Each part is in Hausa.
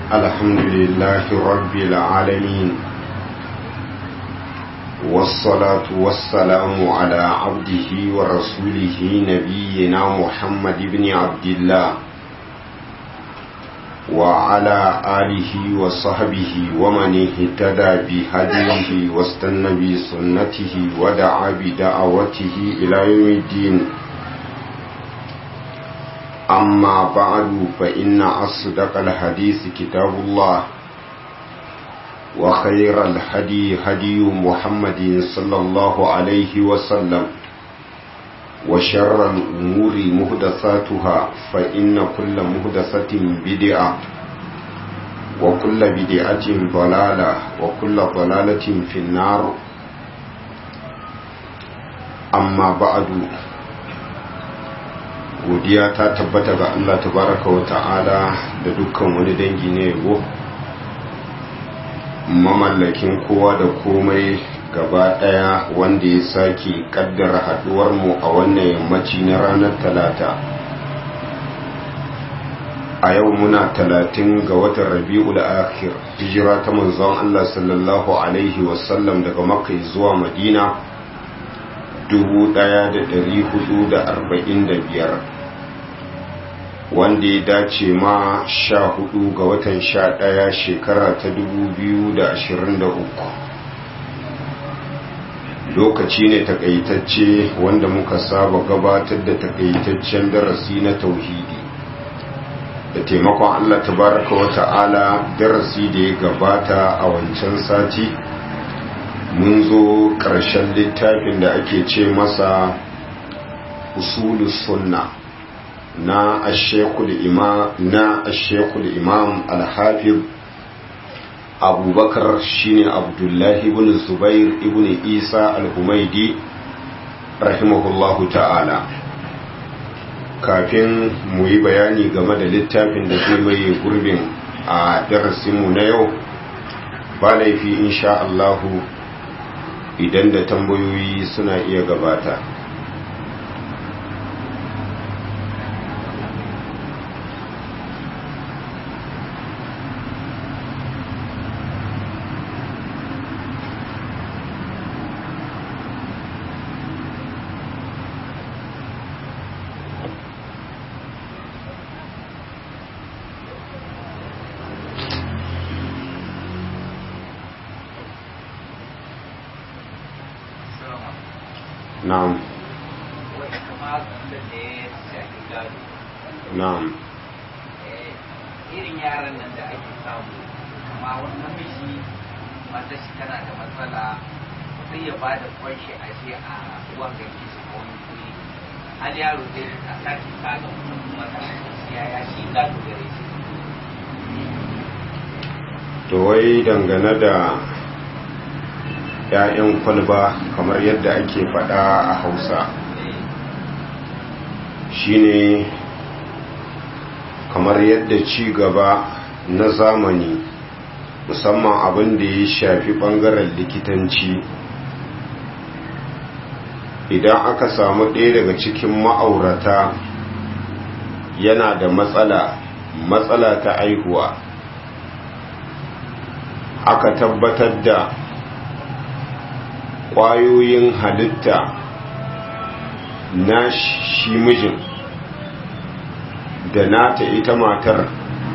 الحمد لله رب العالمين والصلاة والسلام على عبده ورسوله نبينا محمد بن عبد الله وعلى آله وصحبه ومن اهتدى بهديه واستنى بسنته ودعا بدعوته إلى يوم الدين أما بعد فإن أصدق الحديث كتاب الله وخير الهدي هدي محمد صلى الله عليه وسلم وشر الأمور مهدساتها فإن كل مهدسة بدعة وكل بدعة ضلالة وكل ضلالة في النار أما بعد godiya ta tabbata ga Allah tabaraka wa ta'ala da dukkan wani dangi ne yabo mamallakin kowa da komai gaba daya wanda ya sake kaddara haduwar mu a wannan yammaci na ranar talata a yau muna talatin ga watan rabi'ul akhir hijira ta manzon Allah sallallahu alaihi wasallam daga makka zuwa madina 1445 wanda ya dace ma sha hudu ga watan sha daya shekara ta dubu biyu da ashirin da uku lokaci ne takaitacce wanda muka saba gabatar da takaitaccen darasi na tauhidi da taimakon allah tabaraka wa ta'ala darasi da ya gabata a wancan sati mun zo ƙarshen littafin da ake ce masa usulus sunna na ashekul imam na ashekul imam al-hafiz abubakar shine abdullahi ibn zubair ibn isa al-humaidi rahimahullahu ta'ala kafin mu yi bayani game da littafin da zai maye gurbin a darasinmu na yau ba laifi insha Allahu idan da tambayoyi suna iya gabata na'am na'am irin yaran nan da ake samu amma wani namiji mata shi tana da matsala sai ya bada kwanshi a je a ruwan ganki su ko wani kuri har yaro zai a sake kaga kuma ta yaya shi gado gare shi to wai dangane da ‘ya'yan kwalba kamar yadda ake faɗa a hausa shine kamar yadda ci gaba na zamani musamman abin da ya shafi ɓangaren likitanci idan aka samu ɗaya daga cikin ma'aurata yana da matsala matsala ta aihuwa aka tabbatar da ƙwayoyin halitta na shi mijin da nata ita matar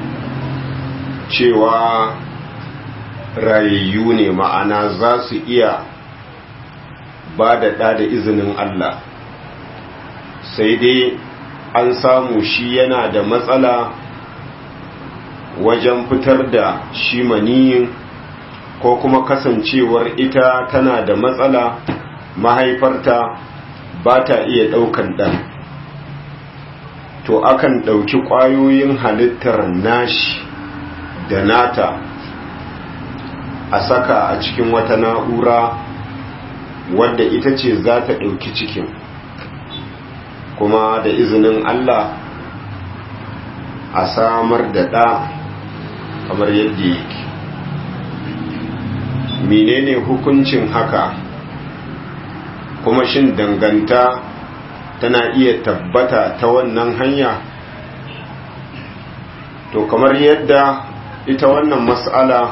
cewa rayayyu ne ma'ana za su iya ba da ɗa da izinin Allah sai dai an samu shi yana da matsala wajen fitar da shi maniyin ko kuma kasancewar ita tana da matsala mahaifarta ba ta iya ɗaukan ɗan to akan ɗauki ƙwayoyin halittar nashi da nata a saka a cikin wata na'ura wadda ita ce za ta ɗauki cikin kuma da izinin Allah a samar da ɗa kamar yadda yake menene hukuncin haka kuma shin danganta tana iya tabbata ta wannan hanya to kamar yadda ita wannan mas'ala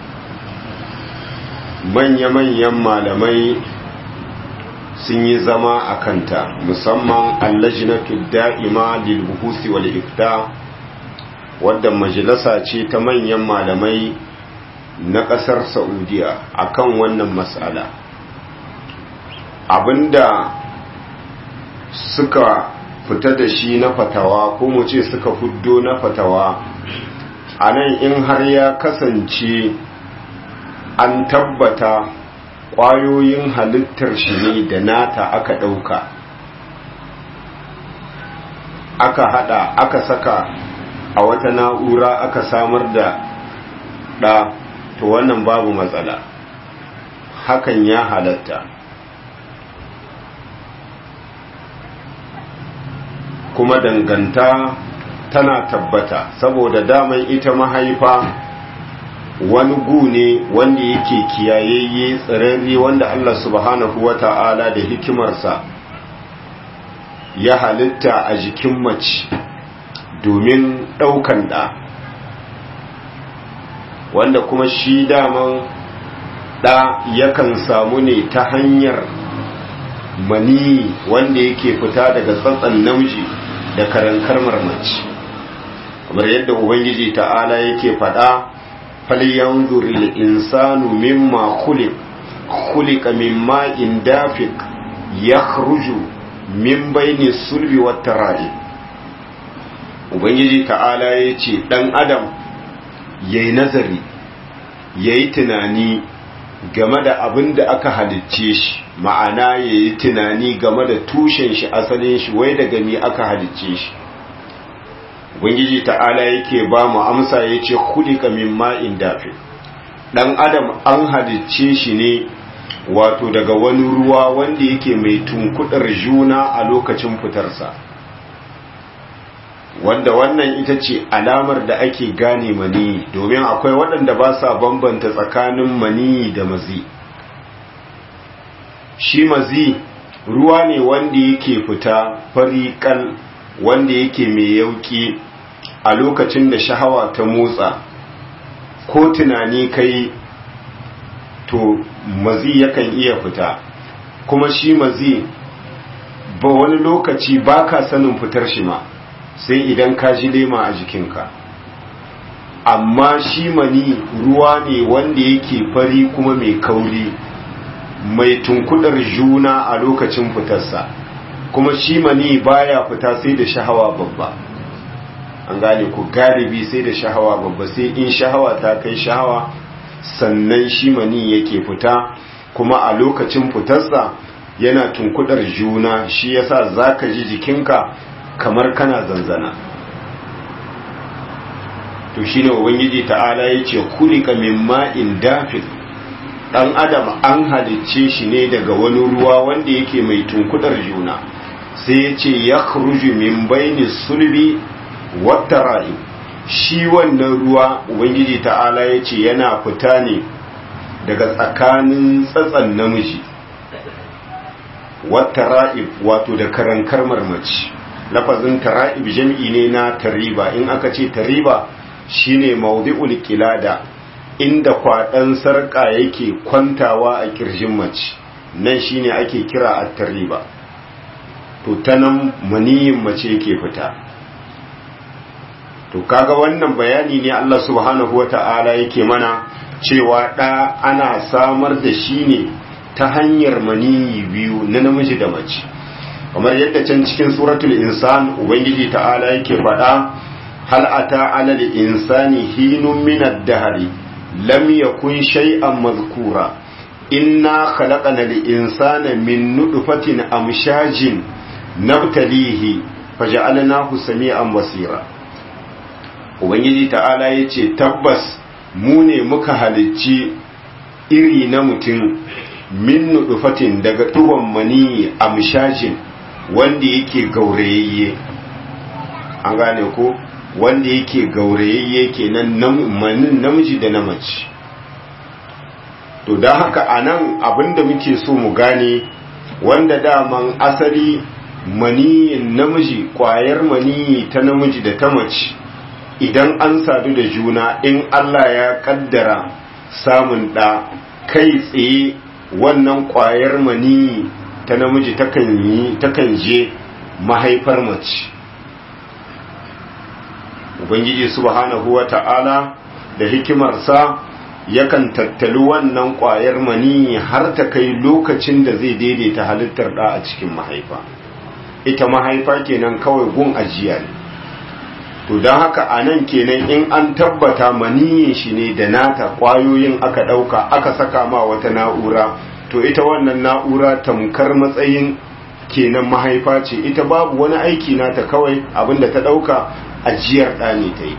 manya-manyan malamai sun yi zama a kanta musamman allajinatu da'ima lil buhusi wal ifta wadda majalisa ce ta manyan malamai na ƙasar saudiya akan wannan mas'ala abinda suka fita da shi na fatawa ko mu ce suka fuddo na fatawa a nan in har ya kasance an tabbata ƙwayoyin halittar shi ne da nata aka ɗauka aka hada aka saka a wata na'ura aka samar da ɗa to wannan babu matsala hakan ya halatta kuma danganta tana tabbata saboda daman ita mahaifa wani gu ne wanda yake kiyayayye tsirarri wanda Allah subhanahu wa ta'ala da hikimarsa ya halitta a jikin mace domin ɗaukan ɗa wanda kuma shi daman ɗa yakan samu ne ta hanyar mani wanda yake fita daga tsatsan namiji da karankar mace kamar yadda ubangiji ta'ala yake faɗa falyanzur al-insanu mimma khuliq khuliqa mimma in dafiq yakhruju min bayni sulbi wat tara'i ubangiji ta'ala yace dan adam yayi nazari yayi tunani game da abin da aka halicce shi ma'ana yayi tunani game da tushen shi asalin shi wai daga me aka halicce shi ubangiji ta'ala yake ba mu amsa yace khuliqa min ma'in dafi dan adam an halicce shi ne wato daga wani ruwa wanda yake mai tunkudar juna a lokacin fitarsa wanda wannan ita ce alamar da ake gane mani domin akwai waɗanda ba sa bambanta tsakanin mani da mazi shi mazi ruwa ne wanda yake fita fariƙal wanda yake mai yauki a lokacin da shahawa ta motsa ko tunani kai to mazi yakan iya fita kuma shi mazi ba wani lokaci ba ka sanin fitar shi ma sai idan ka ji lema a jikinka amma shi mani ruwa ne wanda yake fari kuma mai kauri mai tunkudar juna a lokacin fitarsa kuma shi mani baya fita sai da shahawa babba an gane ku galibi sai da shahawa babba sai in shahawa ta kai shahawa sannan shi mani yake fita kuma a lokacin fitarsa yana tunkudar juna shi yasa zaka ji jikinka kamar kana zanzana to shine ubangiji ta'ala yace kulika min ma'in dafid dan adam an halicce shi ne daga wani ruwa wanda yake mai tunkudar juna sai yace yakhruju min baini sulbi wattara'i shi wannan ruwa ubangiji ta'ala yace yana fita ne daga tsakanin tsatsan namiji wattara'ib wato da karankar marmaci lafazin tara'ib jam'i ne na tariba in aka ce tariba shine mawdi'ul qilada inda kwadan sarka yake kwantawa a kirjin mace nan shine ake kira at-tariba to tanan maniyin mace yake fita to kaga wannan bayani ne Allah subhanahu wata'ala yake mana cewa da ana samar da shi ne ta hanyar maniyi biyu na namiji da mace kamar yadda can cikin suratul insan ubangiji ta'ala yake faɗa hal ata ala insani hinun min ad-dahri lam yakun shay'an mazkura inna khalaqana al-insana min nutfatin amshajin nabtalihi faj'alnahu sami'an basira ubangiji ta'ala yace tabbas mu ne muka halicci iri na mutum min nutfatin daga tuhon mani amshajin wanda yake gaurayayye an gane ko wanda yake gaurayayye kenan manin namiji da na mace to don haka a nan abinda muke so mu gane wanda daman asali maniyin namiji kwayar maniyi ta namiji da ta mace idan an sadu da juna in Allah ya kaddara samun ɗa kai tsaye wannan ƙwayar mani ta namiji takan je mahaifar mace ubangiji subhanahu wa ta'ala da hikimarsa yakan tattali wannan ƙwayar mani har ta kai lokacin da zai daidaita halittar ɗa a cikin mahaifa ita mahaifa kenan kawai gun ajiya ne to don haka a nan kenan in an tabbata maniyin shi ne da nata ƙwayoyin aka ɗauka aka saka ma wata na'ura to ita wannan na'ura tamkar matsayin kenan mahaifa ce ita babu wani aiki nata kawai abinda ta ɗauka ajiyar ɗa ne ta yi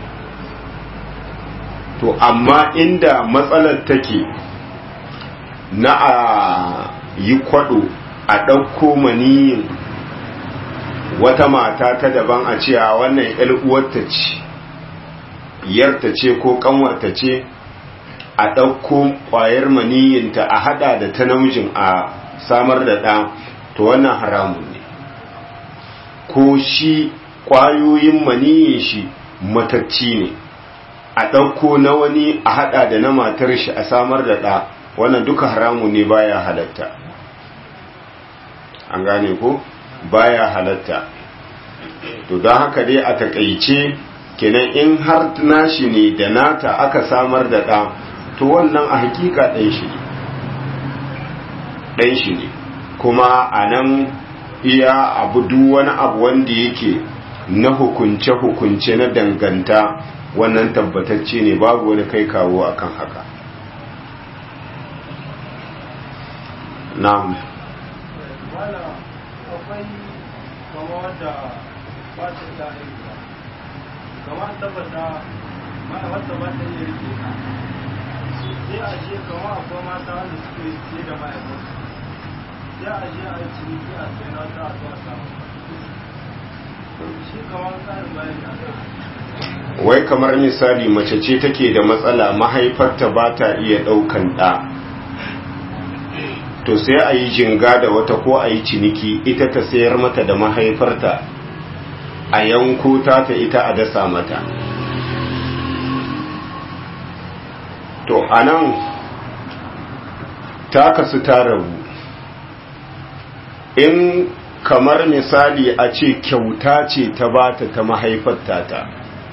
to amma inda matsalar take na a yi kwaɗo a ɗauko maniyin wata mata ta daban a ce a wannan uwarta ce yarta ce ko kanwarta ce a ɗauko ƙwayar maniyinta a haɗa da ta namijin a samar da ɗa to wannan haramun ne ko shi ƙwayoyin maniyin shi matacci ne a ɗauko na wani a haɗa da na matar shi a samar da ɗa wannan duka haramun ne baya halatta an gane ko? baya halatta to don haka dai a takaice kenan in har nashi ne da nata aka samar da ɗa to wannan a hakika ɗan shi ne ɗan shi ne kuma a nan iya abu duk wani abu wanda yake na hukunce-hukunce na danganta wannan tabbatacce ne babu wani kai kawo akan haka na'am akwai kama wadda ba ta da haihuwa kama tabbata mana wadda ba ta iya rike ta sai a je kama akwai mata wanda suke siye da ma'aikata sai a je a yi ciniki a sai na ta a zuwa samu shi kama tsarin bayan da wai kamar misali mace ce take da matsala mahaifarta ba ta iya ɗaukan ɗa to sai a yi jinga da wata ko a yi ciniki ita ta sayar mata da mahaifarta a yanko ta ta ita a dasa mata to a nan ta kasu ta rabu in kamar misali a ce kyauta ce ta bata ta mahaifarta ta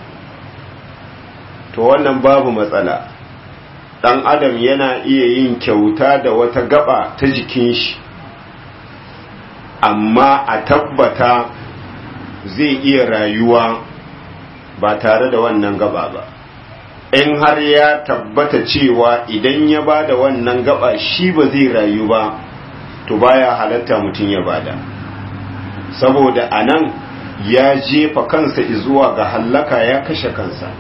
to wannan babu matsala dan adam yana iya yin kyauta da wata gaba ta jikin shi amma a tabbata zai iya rayuwa ba tare da wannan gaba ba in har ya tabbata cewa idan ya ba da wannan gaba shi ba zai rayu ba to baya halatta mutum ya bada saboda anan ya jefa kansa zuwa ga hallaka ya kashe kansa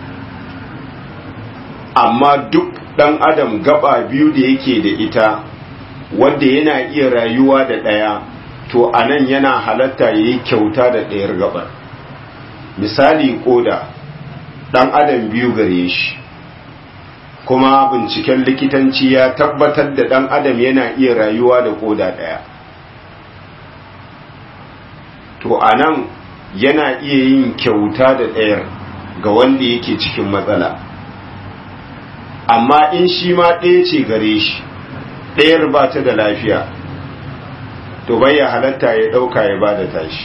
amma duk dan adam gaba biyu da yake da ita wanda yana iya rayuwa da ɗaya to anan yana halatta ya yi kyauta da ɗayar gabar misali koda dan adam biyu gare shi kuma binciken likitanci ya tabbatar da dan adam yana iya rayuwa da koda ɗaya to anan yana iya yin kyauta da ɗayar ga wanda yake cikin matsala amma in shi ma ɗaya ce gare shi ɗayar ba ta da lafiya to bai ya halatta ya ɗauka ya ba da tashi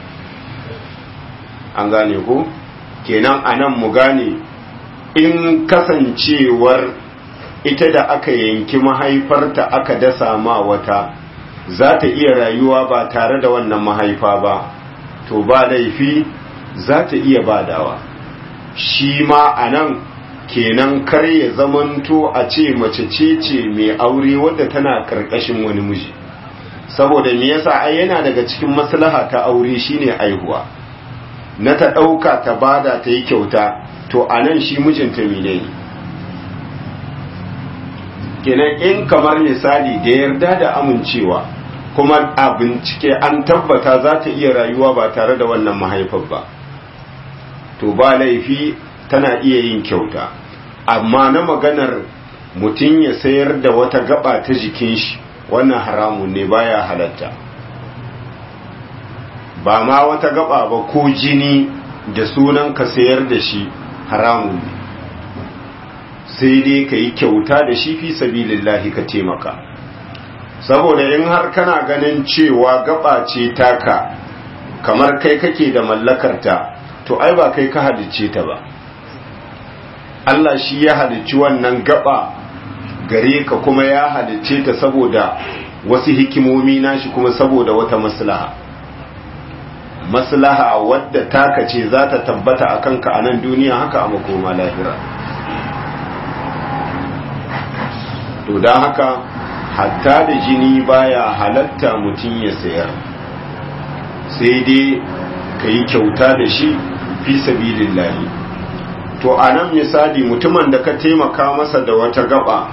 an gane ko kenan a nan mu gane in kasancewar ita da aka yanki mahaifarta aka dasa ma wata za ta iya rayuwa ba tare da wannan mahaifa ba to ba laifi za ta iya badawa shi ma a nan kenan kar ya zamanto a ce mace ce ce mai aure wadda tana karkashin wani miji saboda me yasa ai yana daga cikin maslaha ta aure shine aihuwa na ta ɗauka ta bada ta yi kyauta to a nan shi mijinta mine ne kenan in kamar misali da yarda da amincewa kuma a bincike an tabbata za ta iya rayuwa ba tare da wannan mahaifar ba to ba laifi tana iya yin kyauta amma na maganar mutum ya sayar da wata gaba ta jikin shi wannan haramun ne baya halatta ba ma wata gaba ba ko jini da sunan ka sayar da shi haramun ne sai dai ka yi kyauta da shi fi sabilillahi ka taimaka saboda in har kana ganin cewa gaba ce taka kamar kai kake da mallakarta to ai ba kai ka halicce ta ba Allah shi ya halicci wannan gaba gare ka kuma ya halicce ta saboda wasu hikimomi nashi kuma saboda wata maslaha maslaha wadda taka ce za ta tabbata a kanka a nan duniya haka a makoma lahira to don haka hatta da jini baya halatta mutum ya sayar sai dai ka yi kyauta da shi fi sabilillahi to a nan misali mutumin da ka taimaka masa da wata gaba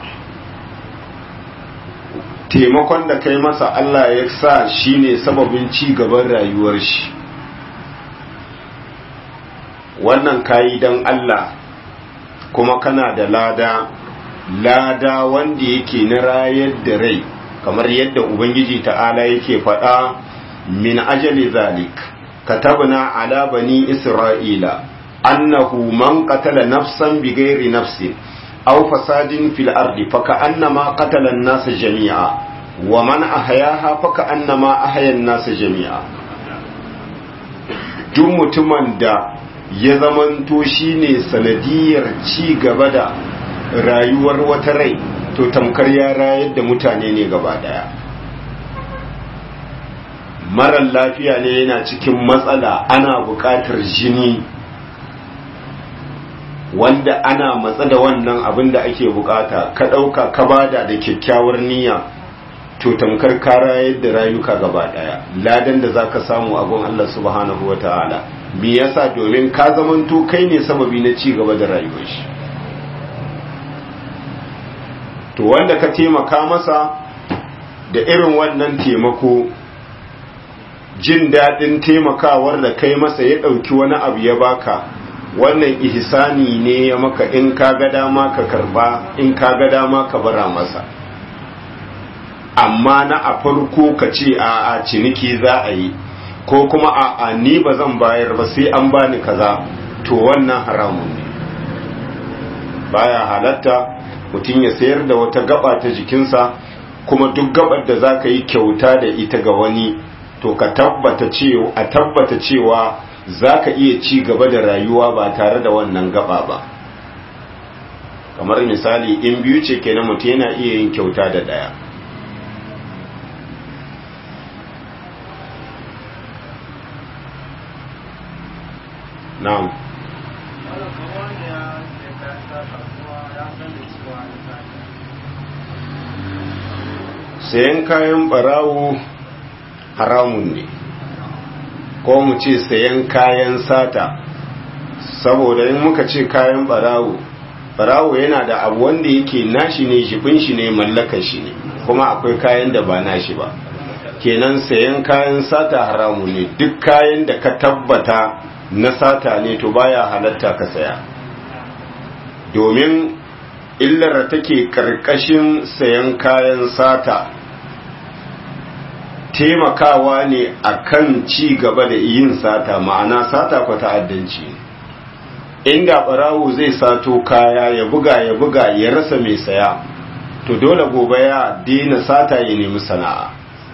taimakon da kai masa Allah ya sa shi ne sababin ci gaban rayuwar shi wannan kayi don Allah kuma kana da lada lada wanda yake na rayar da rai kamar yadda ubangiji ta'ala yake faɗa min ajali zalik katabna ala bani isra'ila annahu man qatala nafsan bighairi nafsin aw fasadin fil ardi faka'annama qatala an-nas jami'a wa man ahyaha faka'annama ahya an-nas jami'a duk mutumin da ya zamanto shine sanadiyar ci gaba da rayuwar wata rai to tamkar ya rayar da mutane ne gaba daya marar lafiya ne yana cikin matsala ana buƙatar jini wanda ana matsa da wannan abin da ake bukata ka ɗauka ka bada da kyakkyawar niyya to tamkar ka rayar da rayuka gaba daya ladan da zaka samu a gun Allah subhanahu wataala me yasa domin ka zamanto kai ne sababi na ci gaba da rayuwar shi to wanda ka taimaka masa da irin wannan taimako jin daɗin taimakawar da kai masa ya ɗauki wani abu ya baka wannan ihsani ne ya maka in ka ga dama ka karba in ka ga dama ka bara masa amma na a farko ka ce a a ciniki za a yi ko kuma a a ni ba zan bayar ba sai an bani kaza to wannan haramun ne baya halatta mutum ya sayar da wata gaba ta jikinsa kuma duk gabar da za ka yi kyauta da ita ga wani to ka tabbata cewa a tabbata cewa za ka iya ci gaba da rayuwa ba tare da wannan gaba ba kamar misali in biyu ce kenan mutum yana iya yin kyauta da ɗaya na'am sayan kayan barawo haramun ne ko mu ce sayan kayan sata saboda in muka ce kayan barawo barawo yana da abu wanda yake nashi ne jibin shi ne mallakar shi ne kuma akwai kayan da ba nashi ba kenan sayan kayan sata haramu ne duk kayan da ka tabbata na sata ne to baya halatta ka saya domin illar da take karkashin sayan kayan sata taimakawa ne akan ci gaba da yin sata ma'ana sata kwa ta'addanci inda barawo zai sato kaya ya buga ya buga ya rasa mai saya to dole gobe ya daina sata ya nemi sana'a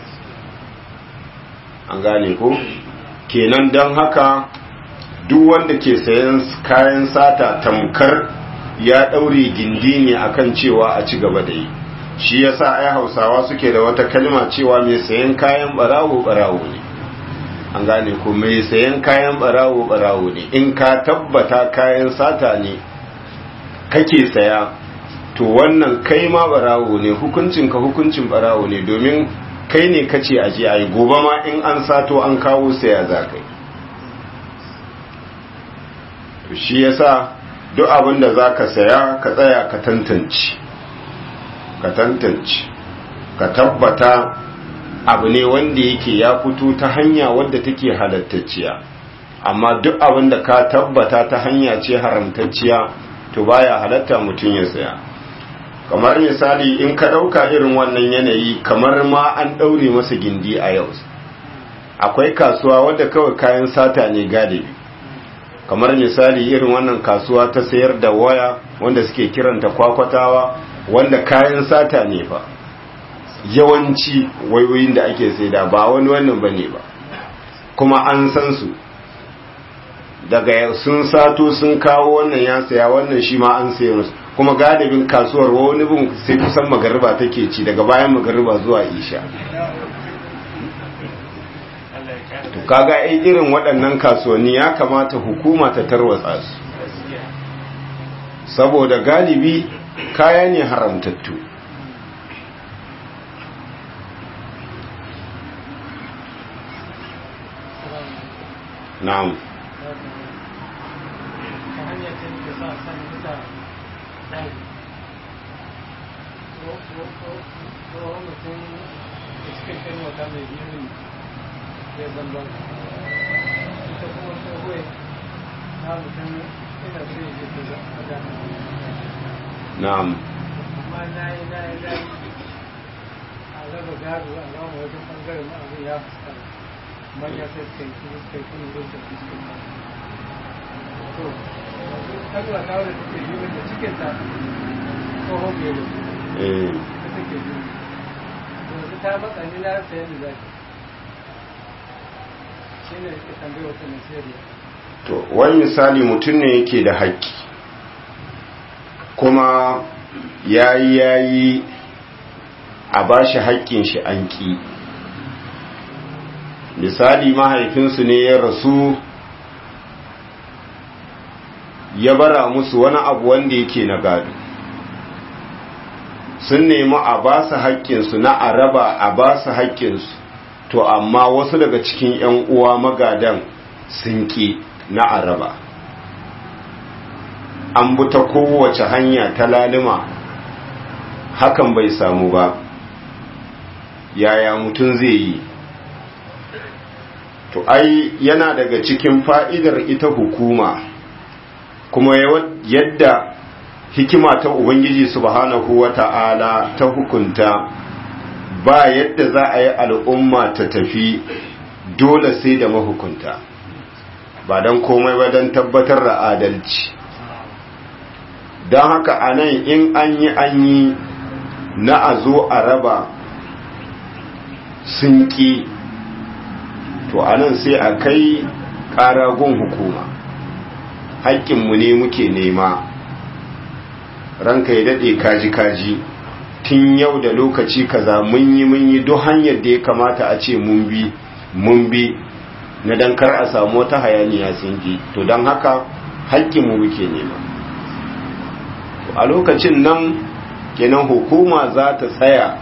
an gane ko kenan don haka duk wanda ke sayan kayan sata tamkar ya ɗaure gindi ne akan cewa a ci gaba da yi shi yasa ai hausawa suke da wata kalma cewa mai sayan kayan barawo barawo ne an gane ko mai sayan kayan barawo barawo ne in ka tabbata kayan sata ne kake saya to wannan kai ma barawo ne hukuncin ka hukuncin barawo ne domin kai ne kace aje ayi gobe ma in an sato an kawo saya za kai to shi yasa duk abin da zaka saya ka tsaya ka tantance ka tantance ka tabbata abu ne wanda yake ya fito ta hanya wadda take halattacciya amma duk abin da ka tabbata ta hanya ce haramtacciya to baya halatta mutum ya saya kamar misali in ka ɗauka irin wannan yanayi kamar ma an ɗaure masa gindi a yau akwai kasuwa wadda kawai kayan sata ne galibi kamar misali irin wannan kasuwa ta sayar da waya wanda suke kiranta kwakwatawa wanda kayan sata ne fa yawanci wayoyin da ake saida ba wani wannan ba ne ba kuma an san su daga sun sato sun kawo wannan ya saya wannan shi ma an sayi musu kuma galibin kasuwar wani bin sai kusan magariba take ci daga bayan magariba zuwa isha to kaga ai irin waɗannan kasuwanni ya kamata hukuma ta tarwatsa su saboda galibi kaya ne haramtattu na'am ta hanyar ce da sa san muta ɗari ko mutum da suka kai wata mai biyu ya zamba ita kuma tsohuwa na mutum ina so ya je ta zama na'am amma na yi na yi na yi a raba gado a rama wajen ɓangaren abin ya fuskanta manya sai suka yi kuma suka yi kuma zai tafi cikin ba to yanzu ɗan wata wadda take yi wanda cikinta tsohon belo eh ta take yi yanzu ta matsa ni na rasa yadda za ki shi ne ka tambaye wata nasiriya to wani misali mutum ne yake da haƙƙi kuma yayi yayi a bashi haƙƙin shi an ƙi misali mahaifinsu ne ya rasu ya bara musu wani abu wanda yake na gado sun nemi a ba su haƙƙinsu na araba a ba su haƙƙinsu to amma wasu daga cikin 'yan uwa magadan sun ƙi na araba an bi ta kowace hanya ta lalima hakan bai samu ba yaya mutum zai yi to ai yana daga cikin fa'idar ita hukuma kuma yadda hikima ta ubangiji subhanahu wa ta'ala ta hukunta ba yadda za a yi al'umma ta tafi dole sai da mahukunta ba don komai ba don tabbatar da adalci don haka a nan in an yi an yi na a zo a raba sun ƙi to a nan sai a kai ƙaragun hukuma haƙƙinmu ne muke nema ranka ya daɗe kaji-kaji tun yau da lokaci kaza mun yi mun yi duk hanyar da ya kamata a ce mun bi mun bi na dan kar a samu wata hayaniya sun ji to don haka haƙƙinmu muke nema a lokacin nan kenan hukuma za ta tsaya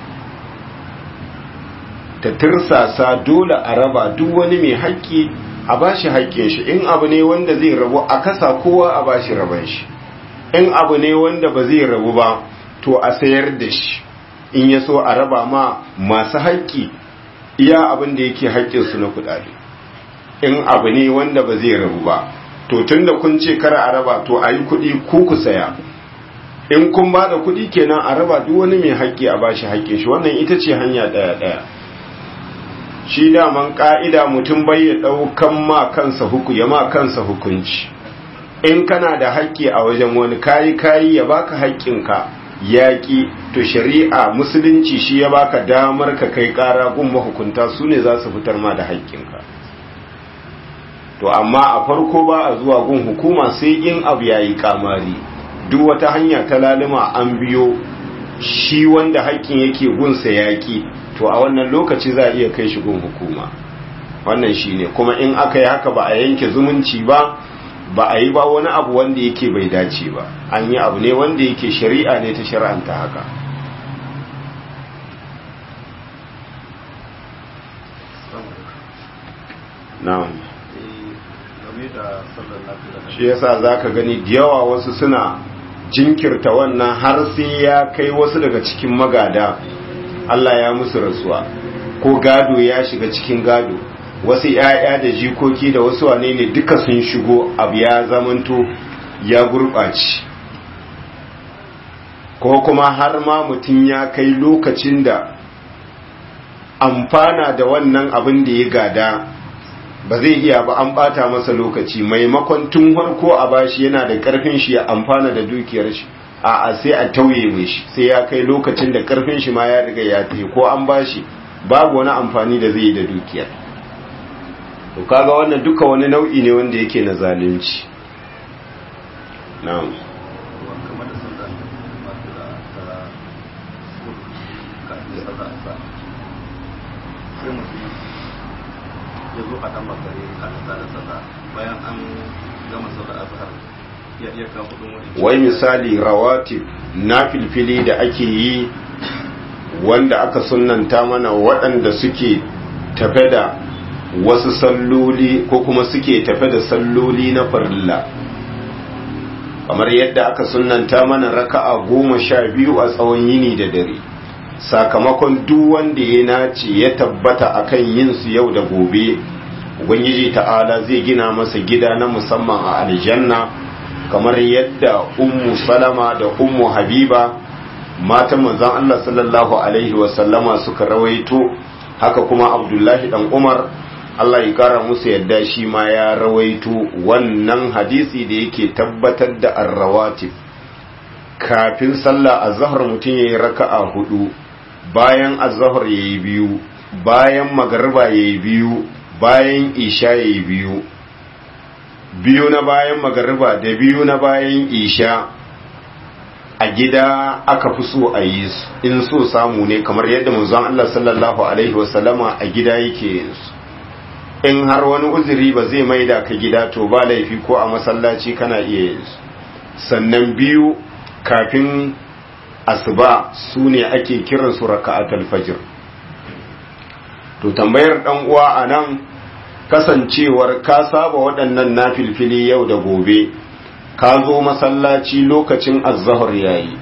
ta tirsasa dole a raba duk wani mai haƙƙi a bashi haƙƙin shi in abu ne wanda zai rabu a kasa kowa a bashi raban shi in abu ne wanda ba zai rabu ba to a sayar da shi in ya so a raba ma masu haƙƙi iya abin da yake haƙƙinsu na kuɗaɗe in abu ne wanda ba zai rabu ba to tun da kun ce kara a raba to a yi kuɗi ku ku saya in kun ba da kuɗi kenan a raba duk wani mai haƙƙi a bashi haƙƙin shi wannan ita ce hanya ɗaya ɗaya shi daman ƙa'ida mutum bai ya ɗaukan ma kansa huku ya ma kansa hukunci in kana da haƙƙi a wajen wani kayi kayi ya baka haƙƙinka yaƙi to shari'a musulunci shi ya baka damar ka kai ƙara gun mahukunta su ne za su fitar ma da haƙƙinka to amma a farko ba a zuwa gun hukuma sai in abu yayi kamari duk wata hanya ta lalima an biyo shi wanda haƙƙin yake gunsa yaƙi to a wannan lokaci za a iya kai shi gun hukuma wannan shine kuma in aka yi haka ba a yanke zumunci ba ba a yi ba wani abu wanda yake bai dace ba an yi abu ne wanda yake shari'a ne ta shari'anta haka na'am shi yasa zaka gani da yawa wasu suna jinkirta wannan har sai ya kai wasu daga cikin magada Allah ya musu rasuwa ko gado ya shiga cikin gado wasu ‘ya'ya da jikoki da wasu wane ne duka sun shigo abu ya zamanto ya gurɓaci ko kuma har ma mutum ya kai lokacin da amfana da wannan abin da ya gada ba zai iya ba an bata masa lokaci maimakon tun harko a bashi yana da karfin shi ya amfana da dukiyar shi a a sai a tauye mai shi sai ya kai lokacin da karfin shi ma ya riga ya tafi ko an bashi babu wani amfani da zai yi da dukiyar to kaga wannan duka wani nau'i ne wanda yake na zalunci na'am kamar da sallah masu da ta kafin sallah asa sai mutum ya zo a dan makare kafin da sallah bayan an gama sallah azhar ya iya kawo kudin wani wai misali rawatib na filfili da ake yi wanda aka sunanta mana waɗanda suke tafe da wasu salloli ko kuma suke tafe da salloli na farilla kamar yadda aka sunanta mana raka'a goma sha biyu a tsawon yini da dare sakamakon duk wanda ya nace ya tabbata akan yin su yau da gobe ubangiji ta'ala zai gina masa gida na musamman a aljanna kamar yadda ummu salama da ummu habiba matan manzon Allah sallallahu alaihi wasallama suka rawaito haka kuma abdullahi dan umar Allah ya kara musu yadda shi ma ya rawaito wannan hadisi da yake tabbatar da arrawatib kafin sallah azhar mutum yayi raka'a hudu bayan azhar yayi biyu bayan magriba yayi biyu bayan isha yayi biyu biyu na bayan magariba da biyu na bayan isha a gida aka fi so a yi su in so samu ne kamar yadda manzon Allah sallallahu alaihi wasallama a gida yake yin su in har wani uzuri ba zai maida ka gida to ba laifi ko a masallaci kana iya yin su sannan biyu kafin asuba su ne ake kiran su raka'atul fajr to tambayar dan uwa anan kasancewar ka saba waɗannan nafilfili yau da gobe ka zo masallaci lokacin azzahar yayi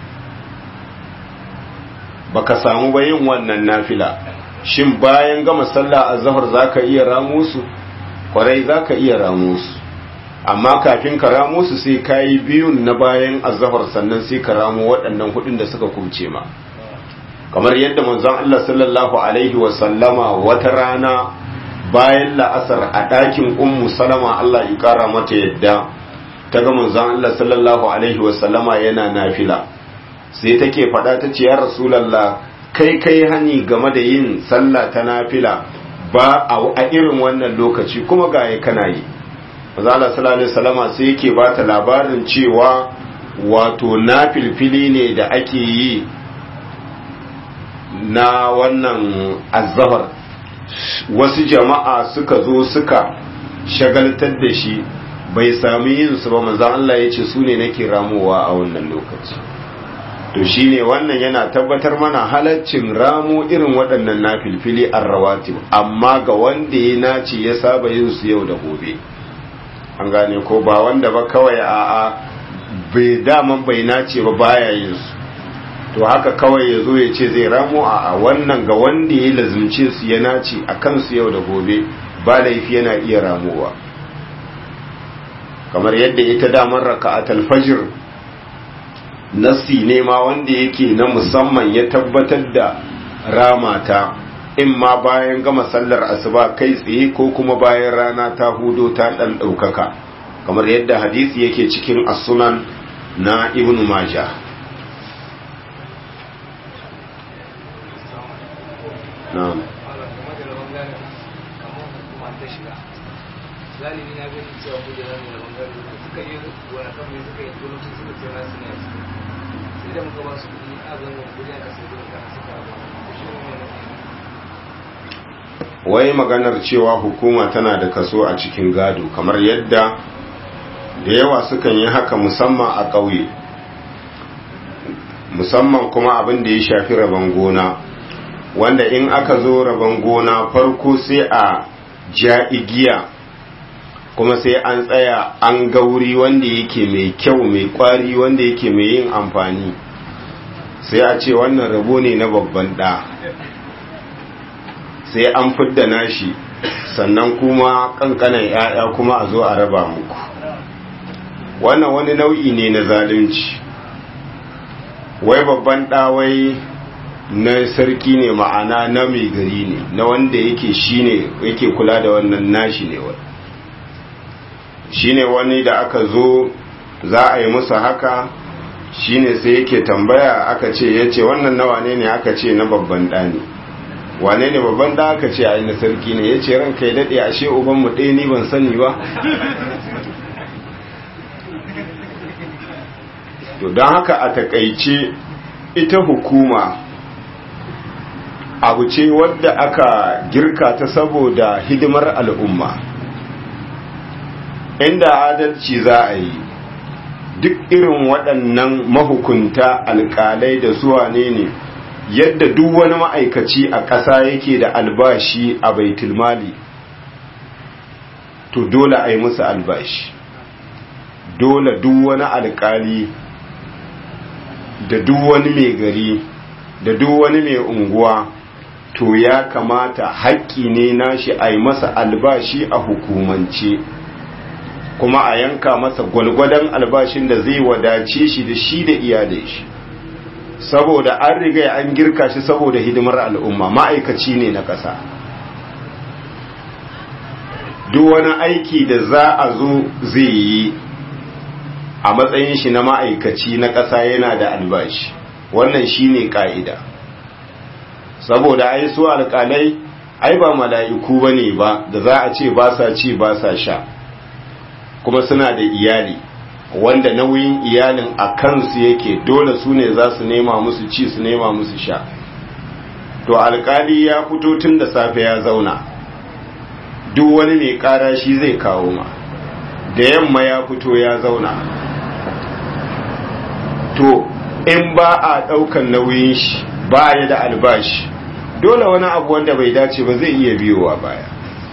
baka samu ba yin wannan nafila shin bayan gama sallah azzahar zaka iya ramo su kwarai zaka iya ramo su amma kafin ka ramo su sai kayi biyun na bayan azzahar sannan sai ka ramo waɗannan hudun da suka kumce ma kamar yadda manzon Allah sallallahu alaihi wa sallama wata rana bayan la'asar a ɗakin ummu salama Allah ya ƙara mata yadda ta ga manzon Allah sallallahu alaihi wasallama yana nafila sai take faɗa ta ce ya rasulallah kai kai hani game da yin sallah ta nafila ba a irin wannan lokaci kuma ga ya kana yi manzon Allah sallallahu alaihi wasallama sai yake ba ta labarin cewa wato nafilfili ne da ake yi na wannan azzahar wasu jama'a suka zo suka shagaltar da shi bai sami yin su ba manzan Allah ya ce su ne nake ramowa a wannan lokaci to shine wannan yana tabbatar mana halaccin ramo irin waɗannan na filfili an rawatib amma ga wanda ya nace ya saba yin su yau da gobe an gane ko ba wanda ba kawai a'a bai daman bai nace ba baya yin su to haka kawai ya zo ya ce zai ramo a wannan ga wanda ya lazimce su ya nace a kansu yau da gobe ba laifi yana iya ramowa kamar yadda ita damar raka'atul fajr nassi ne ma wanda yake na musamman ya tabbatar da ramata in ma bayan gama sallar asuba kai tsaye ko kuma bayan rana ta hudo ta dan daukaka kamar yadda hadisi yake cikin as-sunan na ibnu majah na'am galibi na gani cewa kujera ne da bangare da suka yi wani kan mai suka yi turanci suka ce nasu ne sai da muka ba su kuɗi a zangon kujera ka sai da kan suka ba shi ne wani wai maganar cewa hukuma tana da kaso a cikin gado kamar yadda da yawa sukan yi haka musamman a ƙauye musamman kuma abin da ya shafi rabon gona wanda in aka zo rabon gona farko sai a ja igiya kuma sai an tsaya an ga wuri wanda yake mai kyau mai kwari wanda yake mai yin amfani sai a ce wannan rabo ne na babban ɗa sai an fidda nashi sannan kuma kankanan ‘ya'ya kuma a zo a raba muku wannan wani nau'i ne na zalunci wai babban ɗawai na sarki ne ma'ana na mai gari ne na wanda yake shine yake kula da wannan nashi ne wani shine wani da aka zo za a yi musu haka shine sai yake tambaya aka ce ya ce wannan na wane ne aka ce na babban ɗani wane ne babban ɗa aka ce a yi na sarki ne ya ce ranka ya daɗe ashe ubanmu ɗaya ni ban sani ba to don haka a takaice ita hukuma abu ce wadda aka girka ta saboda hidimar al'umma inda adalci za a yi duk irin waɗannan mahukunta alƙalai da suwa ne ne yadda duk wani ma'aikaci a ƙasa yake da albashi a baitulmali to dole a yi musu albashi dole duk wani alƙali da duk wani mai gari da duk wani mai unguwa to ya kamata haƙƙi ne nashi a yi masa albashi a hukumance kuma a yanka masa gwalgwadon albashin da zai wadace shi da shi da iyalai shi saboda an riga an girka shi saboda hidimar al'umma ma'aikaci ne na ƙasa duk wani aiki da za a zo zai yi a matsayin shi na ma'aikaci na ƙasa yana da albashi wannan shi ne ƙa'ida saboda ai su alƙalai ai ba mala'iku ba ne ba da za a ce ba sa ci ba sa sha kuma suna da iyali wanda nauyin iyalin a kansu yake dole su ne za su nema musu ci su nema musu sha to alƙali ya fito tun da safe ya zauna duk wani mai ƙara shi zai kawo ma da yamma ya fito ya zauna to in ba a ɗaukan nauyin shi ba ya da albashi dole wani abu wanda bai dace ba zai iya biyowa baya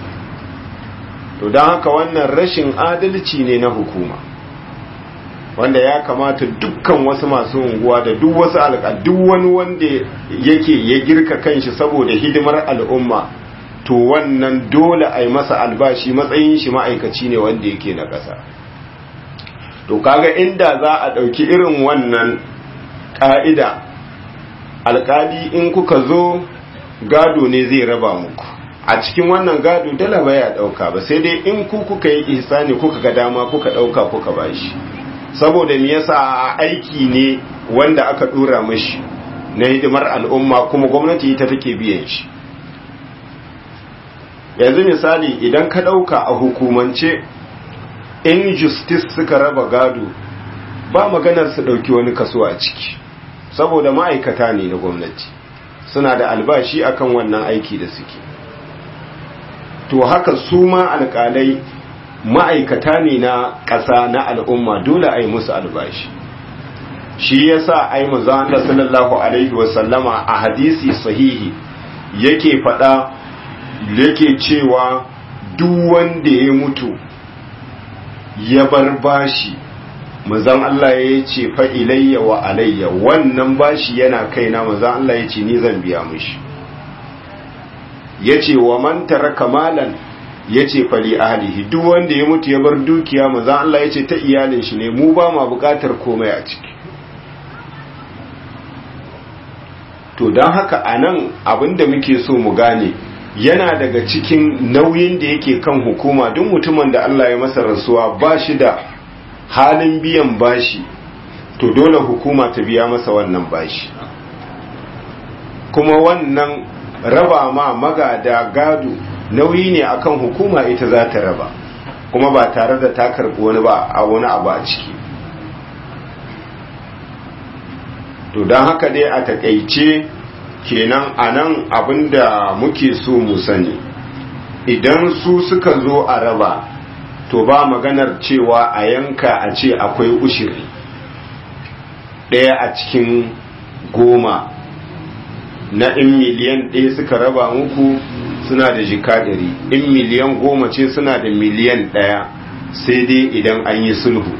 to don haka wannan rashin adalci ne na hukuma wanda ya kamata dukkan wasu masu unguwa da duk wasu alƙa duk wani wanda yake ya girka kanshi saboda hidimar al'umma to wannan dole a yi masa albashi matsayin shi ma'aikaci ne wanda yake na ƙasa to kaga inda za a ɗauki irin wannan ƙa'ida alƙali in kuka zo gado ne zai raba muku a cikin wannan gado dala baya ɗauka ba sai dai in ku kuka yi ihsani kuka ga dama kuka ɗauka kuka bashi saboda me yasa aiki ne wanda aka ɗora mashi na hidimar al'umma kuma gwamnati ita take biyan shi yanzu misali idan ka ɗauka a hukumance in justice suka raba gado ba maganar su ɗauki wani kaso a ciki saboda ma'aikata ne na gwamnati suna da albashi akan wannan aiki da suke to haka su ma alƙalai ma'aikata ne na ƙasa na al'umma dole a yi musu albashi shi yasa ai manzo Allah sallallahu alaihi wasallama a hadisi sahihi yake faɗa yake cewa duk wanda ya mutu ya bar bashi manzon Allah ya ce fa ilayya wa alayya wannan bashi yana kaina manzon Allah ya ce ni zan biya mishi yace wa man taraka malan yace fa li ahlihi duk wanda ya mutu ya bar dukiya manzon Allah ya ce ta iyalin shi ne mu ba ma bukatar komai a ciki to don haka anan abinda muke so mu gane yana daga cikin nauyin da yake kan hukuma duk mutumin da Allah ya masa rasuwa ba shi da halin biyan bashi to dole hukuma ta biya masa wannan bashi kuma wannan raba ma magada gado nauyi ne akan hukuma ita za ta raba kuma ba tare da ta karɓi wani ba a wani abu a ciki to don haka dai a takaice kenan a nan abinda muke so mu sani idan su suka zo a raba to ba maganar cewa a yanka a ce akwai ushiri ɗaya a cikin goma na in miliyan ɗaya suka raba muku suna da jika ɗari in miliyan goma ce suna da miliyan ɗaya sai dai idan an yi sulhu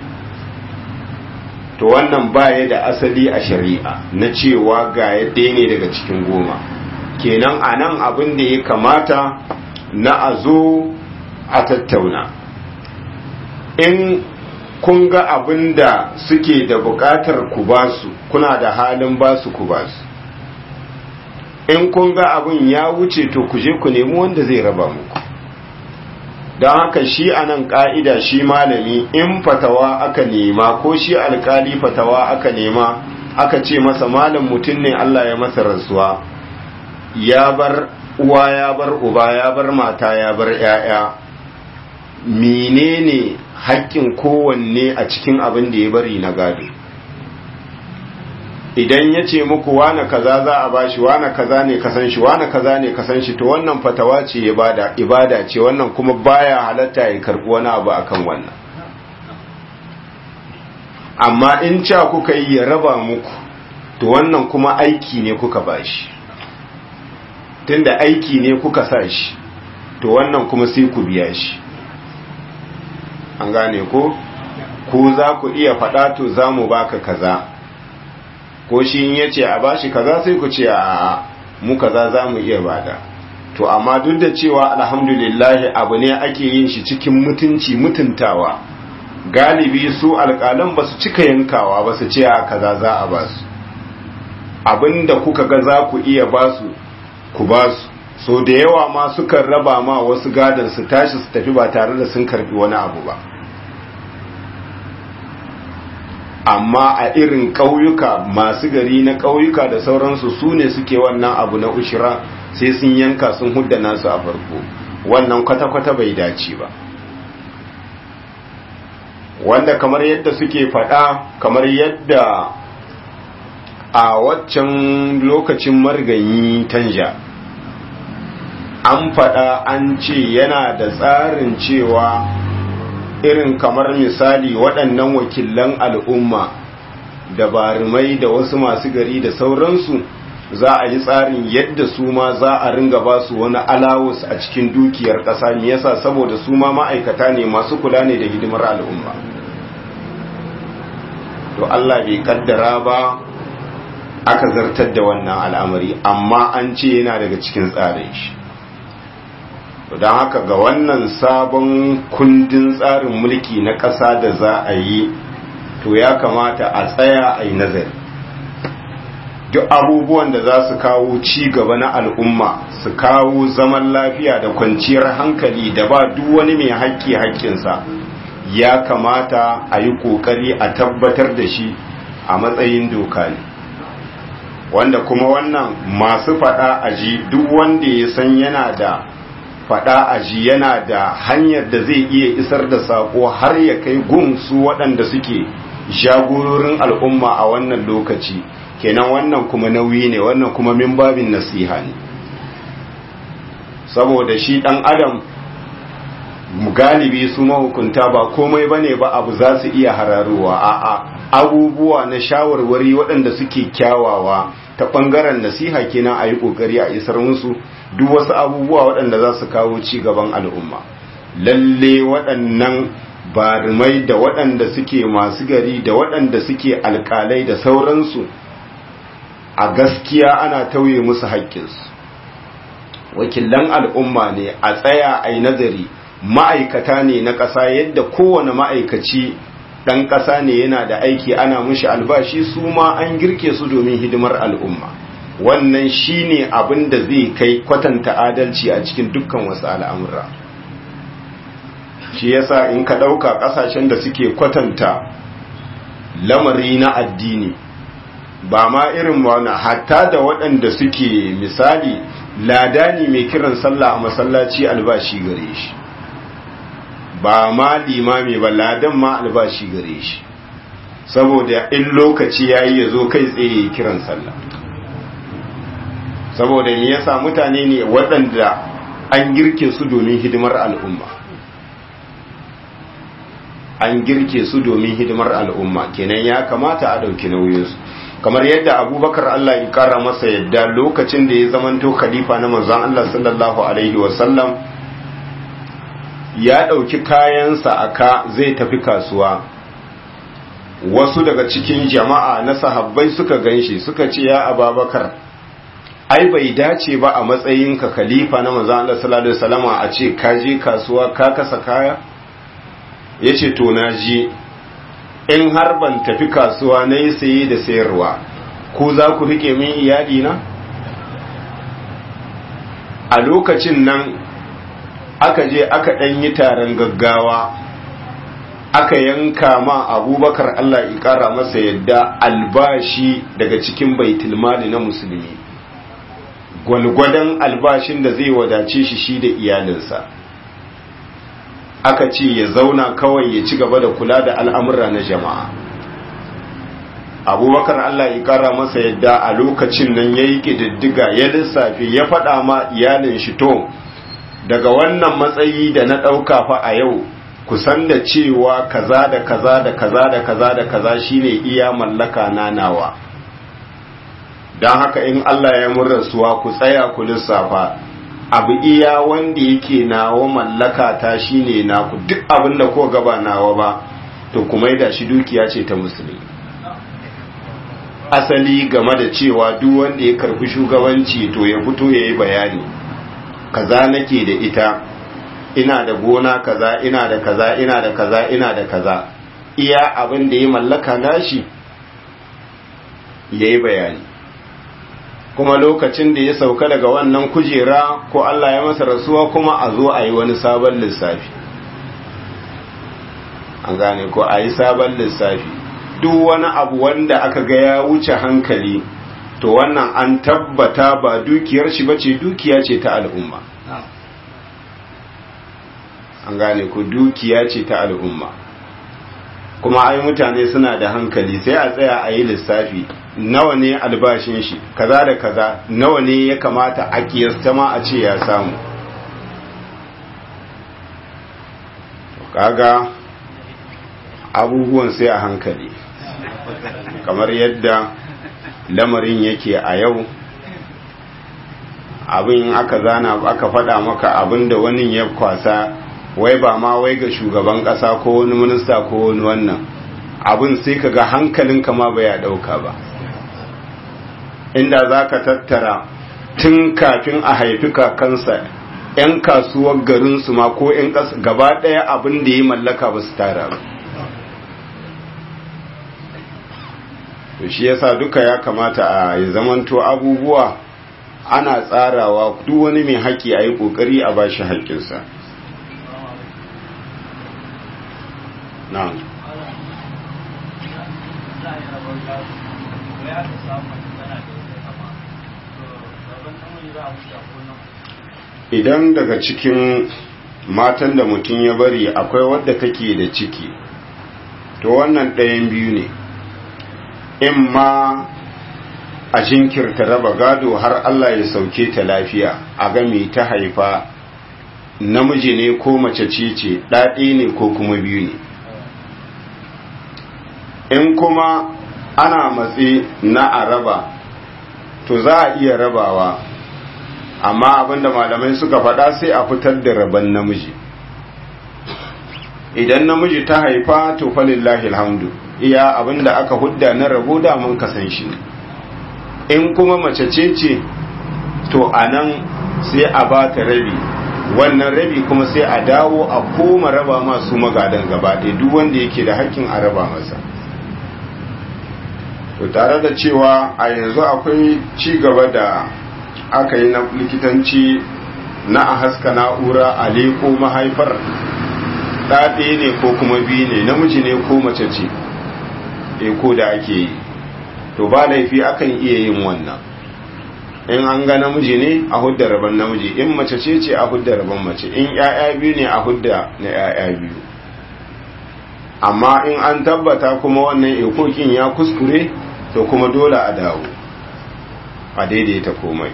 to wannan baya da asali a shari'a na cewa ga ɗaya ne daga cikin goma kenan a nan abin da ya kamata na a zo a tattauna in kun ga abin da suke da buƙatar ku basu kuna da halin basu ku basu in kun ga abin ya wuce to ku je ku nemi wanda zai raba muku don haka shi a nan ƙa'ida shi malami in fatawa aka nema ko shi alkali fatawa aka nema aka ce masa malam mutum ne Allah ya masa rasuwa ya bar uwa ya bar uba ya bar mata ya bar ‘ya'ya menene haƙƙin kowanne a cikin abin da ya bari na gado idan ya ce muku wane kaza za a bashi wane kaza ne kasan shi wane kaza ne kasan shi to wannan fatawa ce ibada ibada ce wannan kuma baya halatta ya karbi wani abu akan wannan amma in ca kuka yi ya raba muku to wannan kuma aiki ne kuka bashi tunda aiki ne kuka sa shi to wannan kuma sai ku biya shi an gane ko ku za ku iya faɗa to za mu baka kaza ko shi in yace a bashi kaza sai ku ce a mu kaza za mu iya bada to amma duk da cewa alhamdulillah abu ne ake yin shi cikin mutunci mutuntawa galibi su alƙalan ba su cika yankawa ba su ce a kaza za a ba su abinda kuka ga za ku iya ba su ku ba su so da yawa ma sukan raba ma wasu gadon su tashi su tafi ba tare da sun karbi wani abu ba amma a irin ƙauyuka masu gari na ƙauyuka da sauransu su ne suke wannan abu na ushira sai sun yanka sun hudda nasu a farko wannan kwata-kwata bai dace ba wanda kamar yadda suke faɗa kamar yadda a waccan lokacin marganyi tanja an faɗa an ce yana da tsarin cewa irin kamar misali waɗannan wakilan al'umma da barumai da wasu masu gari da sauransu za a yi tsarin yadda su ma za a ringa ba su wani alawus a cikin dukiyar ƙasa me yasa saboda su ma ma'aikata ne masu kula ne da hidimar al'umma to Allah bai kaddara ba aka zartar da wannan al'amari amma an ce yana daga cikin tsarin shi don haka ga wannan sabon kundin tsarin mulki na ƙasa da za a yi to ya kamata a tsaya a yi nazari duk abubuwan da za su kawo ci gaba na al'umma su kawo zaman lafiya da kwanciyar hankali da ba duk wani mai haƙƙi haƙƙinsa ya kamata a yi ƙoƙari a tabbatar da shi a matsayin doka ne wanda kuma wannan masu faɗa aji duk wanda ya san yana da faɗa aji yana da hanyar da zai iya isar da saƙo har ya kai gun su waɗanda suke jagororin al'umma a wannan lokaci kenan wannan kuma nauyi ne wannan kuma min babin nasiha ne saboda shi ɗan adam galibi su mahukunta ba komai bane ba abu za su iya hararowa a'a abubuwa na shawarwari waɗanda suke kyawawa ta ɓangaren nasiha kenan a yi ƙoƙari a isar musu duk wasu abubuwa waɗanda za su kawo ci gaban al'umma lalle waɗannan barumai da waɗanda suke masu gari da waɗanda suke alƙalai da sauransu a gaskiya ana tauye musu haƙƙinsu wakilan al'umma ne a tsaya a yi nazari ma'aikata ne na ƙasa yadda kowane ma'aikaci ɗan ƙasa ne yana da aiki ana mushi albashi su ma an girke su domin hidimar al'umma wannan shi ne abin da zai kai kwatanta adalci a cikin dukkan wasu al'amura shi yasa in ka ɗauka ƙasashen da suke kwatanta lamari na addini ba ma irin wani hatta da waɗanda suke misali ladani mai kiran sallah a masallaci albashi gare shi ba ma limami ba ladan ma albashi gare shi saboda in lokaci yayi ya zo kai tsaye kiran sallah saboda me yasa mutane ne waɗanda an girke su domin hidimar al'umma an girke su domin hidimar al'umma kenan ya kamata a ɗauki nauyinsu kamar yadda abubakar Allah ya kara masa yadda lokacin da ya zamanto khalifa na manzon Allah sallallahu alaihi wasallam ya ɗauki kayansa aka zai tafi kasuwa wasu daga cikin jama'a na sahabbai suka ganshi suka ce ya ababakar ai bai dace ba a matsayinka khalifa na manzon Allah sallallahu alaihi wasallama a ce ka je kasuwa ka kasa kaya yace to na je in har ban tafi kasuwa na yi saye da sayarwa ko za ku rike min iyali na a lokacin nan aka je aka ɗan yi taron gaggawa aka yanka ma abubakar Allah ya ƙara masa yadda albashi daga cikin baitulmali na musulmi gwalgwadon albashin da zai wadace shi shi da iyalinsa aka ce ya zauna kawai ya ci gaba da kula da al'amura na jama'a abubakar Allah ya ƙara masa yadda a lokacin nan ya yi ƙididdiga ya lissafi ya faɗa ma iyalin shi to daga wannan matsayi da na ɗauka fa a yau kusan da cewa kaza da kaza da kaza da kaza da kaza shine iya mallaka na nawa don haka in Allah ya mun rasuwa ku tsaya ku lissafa abu iya wanda yake nawa mallaka ta shine naku duk abin da ko gaba nawa ba to kuma da shi dukiya ce ta musulmi asali game da cewa duk wanda ya karfi shugabanci to ya fito ya yi bayani kaza nake da ita ina da gona kaza ina da kaza ina da kaza ina da kaza iya abin da ya mallaka nashi ya yi bayani kuma lokacin da ya sauka daga wannan kujera ko Allah ya masa rasuwa kuma a zo a yi wani sabon lissafi an gane ko a yi sabon lissafi duk wani abu wanda aka ga ya wuce hankali to wannan an tabbata ba dukiyar shi bace dukiya ce ta al'umma an gane ku dukiya ce ta al'umma kuma ai mutane suna da hankali sai a tsaya a yi lissafi nawa ne albashin shi kaza da kaza nawa ne ya kamata a kiyasta ma a ce ya samu kaga abubuwan sai a hankali kamar yadda lamarin yake a yau abin aka zana aka faɗa maka abin da wani ya kwasa wai ba ma wai ga shugaban ƙasa ko wani minista ko wani wannan abin sai ka ga hankalinka ma bai ya ɗauka ba inda za ka tattara tun kafin a haifi kakansa 'yan kasuwar garinsu ma ko 'yan ƙasa gaba ɗaya abin da ya mallaka ba su tara ba to shi yasa duka ya kamata a yi zamanto abubuwa ana tsarawa duk wani mai haƙƙi a yi ƙoƙari a bashi haƙƙinsa na'am idan daga cikin matan da mutum ya bari akwai wadda take da ciki to wannan ɗayan biyu ne in ma a jinkirta raba gado har Allah ya sauke ta lafiya a game ta haifa namiji ne ko mace ce ce ɗaɗe ne ko kuma biyu ne in kuma ana matsi na a raba to za a iya rabawa amma abinda malamai suka faɗa sai a fitar da raban namiji idan namiji ta haifa to falillahi alhamdu iya abinda aka hudda na rabo da mun kasan shi in kuma mace ce ce to anan sai a ba ta rabi wannan rabi kuma sai a dawo a koma raba masu magadan gaba ɗaya duk wanda yake da hakkin a raba masa to tare da cewa a yanzu akwai ci gaba da aka yi na likitanci na a haska na'ura a leko mahaifar ɗaɗe ne ko kuma biyu ne namiji ne ko mace ce eko da ake yi to ba laifi akan iya yin wannan in an ga namiji ne a hudda rabon namiji in mace ce ce a hudda rabon mace in ‘ya'ya biyu ne a hudda na ‘ya'ya biyu amma in an tabbata kuma wannan ekokin ya kuskure to kuma dole a dawo a daidaita komai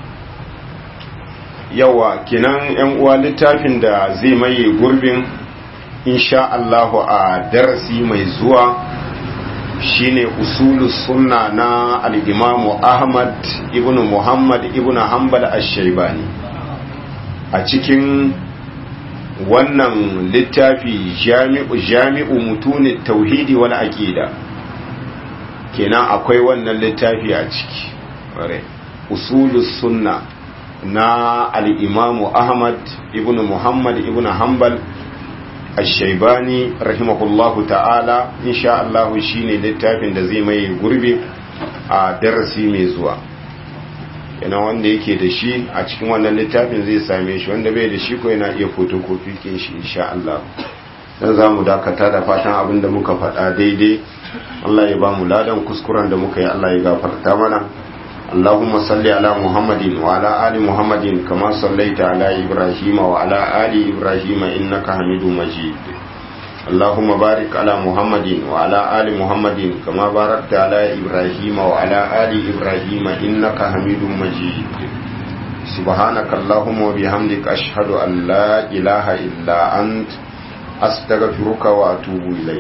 yawa kinan ‘yan uwa littafin da zai maye gurbin insha Allahu a darasi mai zuwa shine usulus sunna na al-imamu Ahmad ibn Muhammad ibn Hanbal ash-Shaybani a cikin wannan littafi jami'u jami'u mutunit tauhidi wal aqida kenan akwai wannan littafi a ciki usulus sunna na al-imamu Ahmad ibn Muhammad ibn Hanbal الشيباني رحمه الله تعالى إن شاء الله شيني littafin da zai mai gurbi a darasi mai zuwa yana wanda yake da shi a cikin wannan littafin zai same shi wanda bai da shi ko yana iya fotokofi kin shi insha Allah dan za mu dakata da fatan abin da muka faɗa daidai Allah ya ba mu ladan kuskuren da muka yi Allah ya gafarta mana اللهم صل على محمد وعلى آل محمد كما صليت على إبراهيم وعلى آل إبراهيم إنك حميد مجيد اللهم بارك على محمد وعلى آل محمد كما باركت على إبراهيم وعلى آل إبراهيم إنك حميد مجيد سبحانك اللهم وبحمدك أشهد أن لا إله إلا أنت أستغفرك وأتوب إليك